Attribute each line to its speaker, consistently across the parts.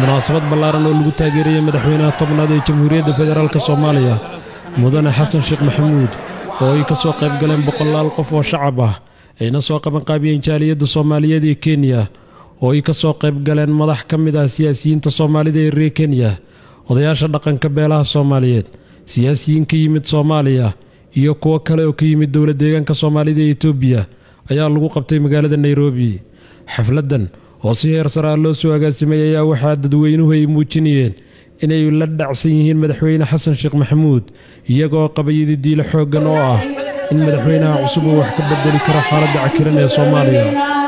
Speaker 1: munaasabad ballaaran oo lagu taageerayay madaxweynaha tobnaad ee jamhuuriyadda federaalk soomaaliya mudane xasan sheekh maxamuud oo ay ka soo qayb galeen boqolaal qof oo shacab ah ayna soo qabanqaabiyeen jaaliyadda soomaaliyeed ee kenya oo ay ka soo qayb galeen madax ka mid ah siyaasiyiinta soomaalida ee reer kenya odayaasha dhaqanka beelaha soomaaliyeed siyaasiyiin ka yimid soomaaliya iyo kuwo kale oo ka yimid dowla deegaanka soomaalida ee etoobiya ayaa lagu qabtay magaalada nairobi xafladdan oo si heer sare ah loo soo agaasimay ayaa waxaa dadweynuhu ay muujinayeen inay la dhacsan yihiin madaxweyne xasan sheekh maxamuud iyagoo qabayidi diilo xooggan oo ah in madaxweynaha cusub uu wax ka bedeli karo xaaladda cakiran ee soomaaliya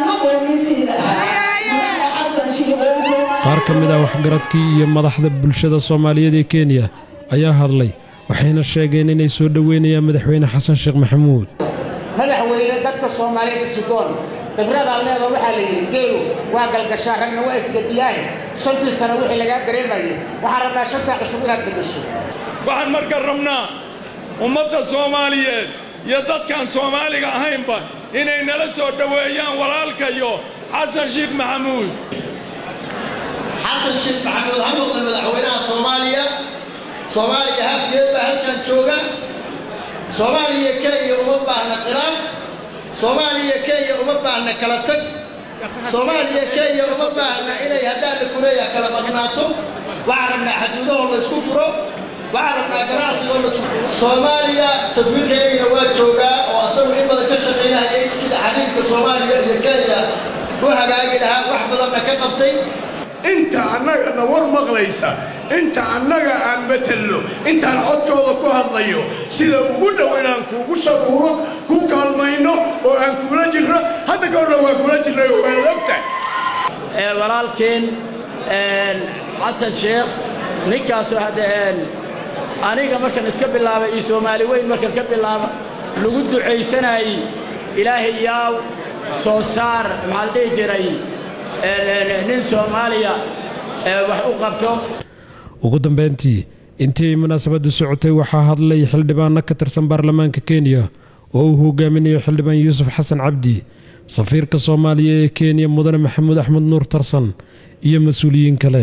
Speaker 1: qaar ka mid ah waxgaradkii iyo madaxda bulshada soomaaliyeed ee kenya ayaa hadlay waxayna sheegeen inay soo dhoweynayaan madaxweyne xasan sheekh maxamuud
Speaker 2: madaxweyne dadka soomaaliyeed isudoon khibradaa leeda waxaa la yidhi geelu waa galgashaa ragna waa isgadiyaahe shantii sano wixii lagaa dareemayay waxaan rabnaa shantaa cusub inaad beddesho
Speaker 3: waxaan marka rabnaa ummadda soomaaliyeed iyo dadkaan soomaaliga ahaynba inay nala soo dhoweeyaan walaalkayo xasan sheekh maxamuud
Speaker 4: xasan sheekh maxamuud ha noqda madaxweynaha soomaaliya soomaaliya hafgeed baa halkan jooga soomaaliya kenya uma baahna khilaaf soomaaliya kenya uma baahna kala tag soomaaliya kenya uma baahna inay haddaan la kuleeya kala maqnaato waxaan rabnaa xaduudahoo la isku furo waxaan rabnaa ganacsigoo la isku soomaaliya safiirkaygana waa joogaa oo asagu in badan ka shaqaynayay sida xariifka soomaaliya iyo kenya u hagaagi lahaa wax badanna ka qabtay
Speaker 5: inta annagana war maqlaysa inta annaga aan matelno intaan codkooda ku hadlayo sida ugu dhow inaan kuugu sharuuro ku kaalmayno oo aan kuula jirno hadda ka horna waa kula jirnay oo waad ogtahay
Speaker 6: walaalkeen xasan sheekh ninkaasoo hadda aniga markan iska bilaaba iyo soomaali weyn markan ka bilaaba lagu ducaysanayey ilaahay yaaw soo saar maxaa la dhihi jiray nin soomaaliya wax u qabto
Speaker 1: ugu dambayntii intii ay munaasabaddu socotay waxaa hadlay xildhibaanno ka tirsan baarlamaanka kenya oo uu hogaaminayo xildhibaan yuusuf xasan cabdi safiirka soomaaliya ee kenya mudane maxamuud axmed nuur tarsan iyo mas-uuliyiin kale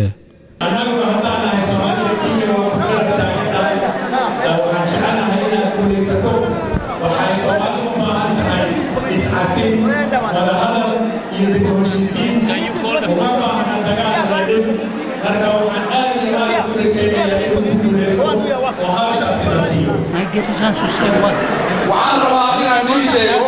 Speaker 7: waxaan rabaa inaan ii sheego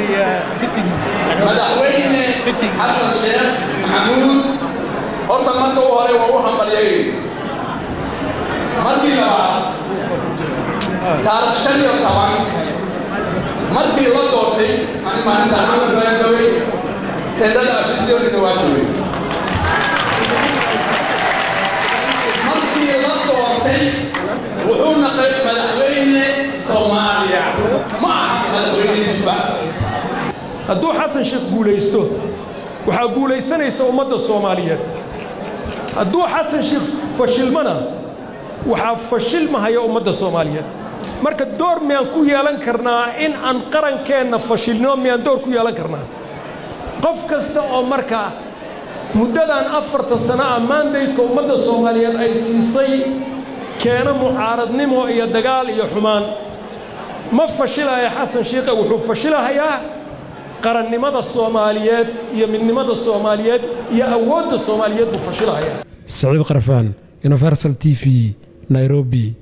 Speaker 7: madaxweyne xasan sheekh maxamuud horta marka u hore waa u hambalyay markii labaad taarikh shan iyo toban markii la doortay ani maalintaa xamad baan joogay tendada afisyoonina waa joogay markii la doortay wuxuu naqay madaxweyne soomaaliya ma aha madaxweyne jifa
Speaker 8: hadduu xasan sheekh guulaysto waxaa guulaysanaysa ummadda soomaaliyeed hadduu xasan sheekh fashilmana waxaa fashilmahaya ummadda soomaaliyeed marka door miyaan ku yeelan karnaa in aan qarankeenna fashilno miyaan door ku yeelan karnaa qof kasta oo markaa muddadan afartan sana ah maandaydka ummadda soomaaliyeed ay siisay keena mucaaradnimo iyo dagaal iyo xumaan ma fashilaya xasan sheekhe wuxuu fashilahayaa qarannimada soomaaliyeed iyo midnimada soomaaliyeed iyo awoodda soomaaliyeed buu fashilahayaa
Speaker 1: saciid qarfaan universal t v nairobi